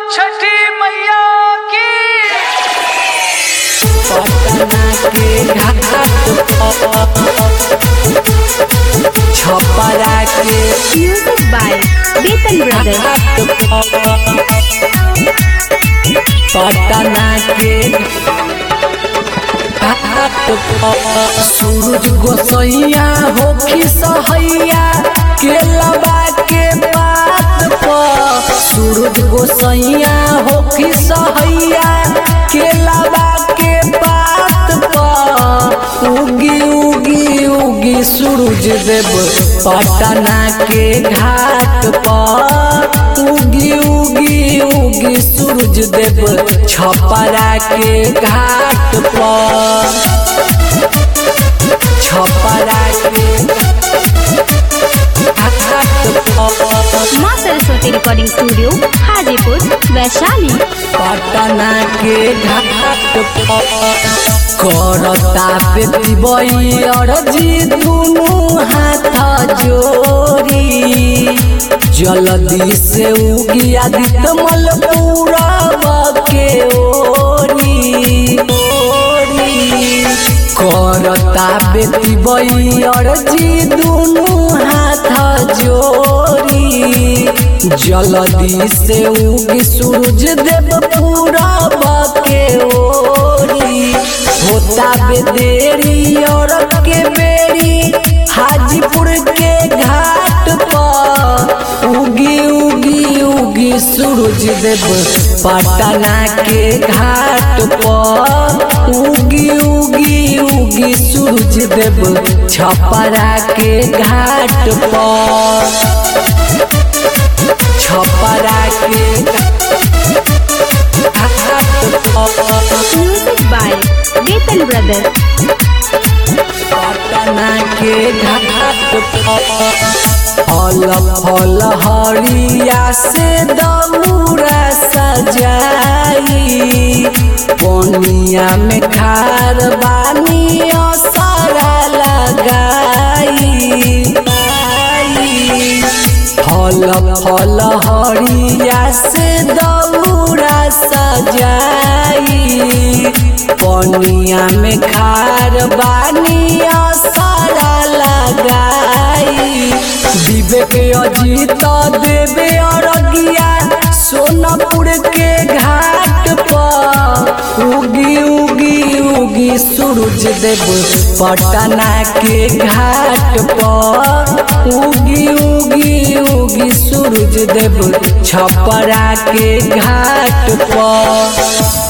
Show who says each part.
Speaker 1: छठी मैया की
Speaker 2: पटना के घाट छपरा के
Speaker 3: Music by Beaton Brothers.
Speaker 2: Patna के सूरज गोसैया होखी सहैया केलबा के पात पर सूरज गोसैया होखी सहैया केलबा के पात पर उगी उगी उगी सूरज देव पटना के घाट पर उगी उगी उगी सूरज देव छपरा के घाट पर छपरा के घाट पर
Speaker 3: माँ सरस्वती रिकॉर्डिंग स्टूडियो हाजीपुर वैशाली
Speaker 2: पटना के घाट पर करता बेटी बई अरजी दुनू हाथ जोड़ी जल्दी से उगी आदित्य मल पूरा के ओरी ओरी करता बेटी बई अरजी दुनू हाथ जोड़ी जल्दी से उगी सूरज देव पूरा के ओरी होता बेदेरी और के बेरी हाजीपुर के घाट पर उगी उगी उगी सूरज देव पटना के घाट पर उगी उगी उगी सूरज देव छपरा के घाट पर छपरा के घाट पर
Speaker 3: Music by Beaton Brothers.
Speaker 2: Patna के घाट पर फल फल हरिया से दौरा सजाई पनिया में खार बानी सारा लगाई फल फल हरिया से दौरा सजाई पनिया में खार बानिया सारा लगाई विवेक अजीत देवे अरगिया सोनपुर के घाट पर उगी उगी उगी सूरज देव पटना के घाट पर उगी उगी उगी सूरज देव छपरा के घाट पर